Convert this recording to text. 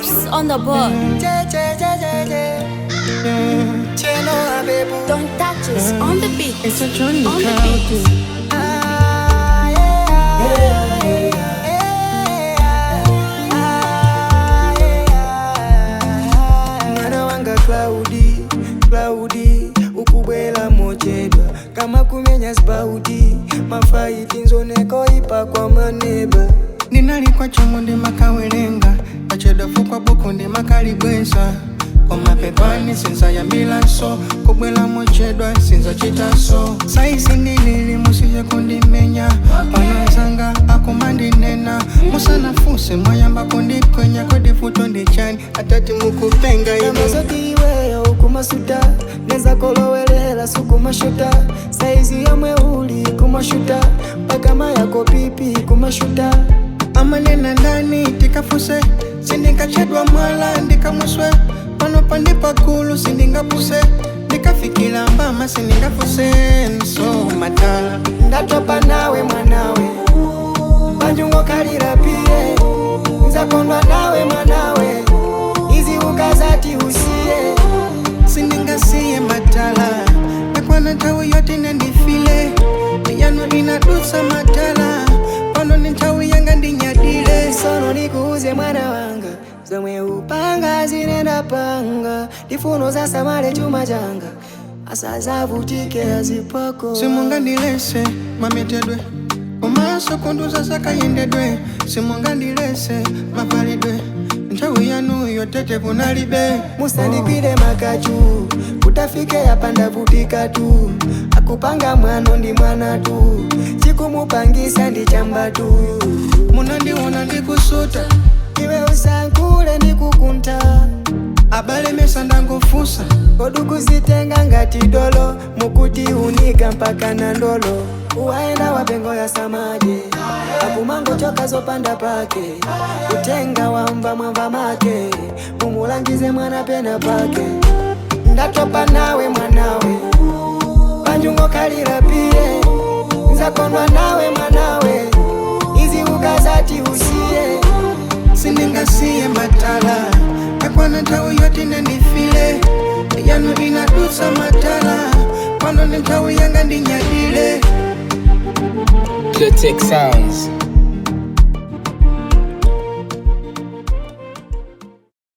Vibes on the board. Don't touch us on the beat. It's a journey On the crowd. beat. mwana wanga klaudi klaudi ukubwela mochedwa kama kumenya spauti mafaiti nzoneko ipa kwa maneba ndinalikwa chombo ndimakawelenga kachedafu kwa buku ndimakalibweza komapepani sinza yambilanso kubwela mochedwa sinza chitaso saisi ndilili musiye kundimenya panazanga akumandinena musanafuse mwayamba kundikwenya kodifuto ndichani atati mukupenga ino kamazoti iweyo ukumasuta neza kolowelela sukumashuta saizi yomwe uli kumashuta pakama yako pipi kumashuta amanena ndani tikafuse sindingachedwa mwala ndikamuswe pano pandipakulu sindingapuse ndikafikila mbama sindingafuse nso matala ndatopa nawe mwanawe panjungo kalira piye nzakondwa nawe mwanawe izi ukazati usiye sindingasiye matala nakwana nthawi yoti nandifile yanu inadusa matala pano ni nthawi yanga ndinyadile sono nikuuze mwana wanga zomwe upanga zinenda panga ndifuno zasamale chuma changa asazavutike azipako simungandilese mametedwe komaso kunduza zakayendedwe simungandilese mavalidwe nthawi yanu yotete kunalibe musandikwire makachu kutafike yapanda vutika tu akupanga mwano ndi mwana tu chikumupangisa ndi chamba tu munandiona ndikusuta iwe usankule ndikukunta abalemesa ndangofusa kodukuzitenga ngati dolo mukuti unika mpaka na ndolo uwaenda wapengo ya samaje akumango choka zopanda pake kutenga wamba mwamba make mumulangize mwana pena pake ndatopa nawe mwanawe panjungo kalira piye nzakondwa nawe mwanawe izi ukazati usiye sindingasiye matala nakwana nthawi yoti nandifile yanu inadusa matala pano ni nthawi yanga ndinyadile Clitic Sounds.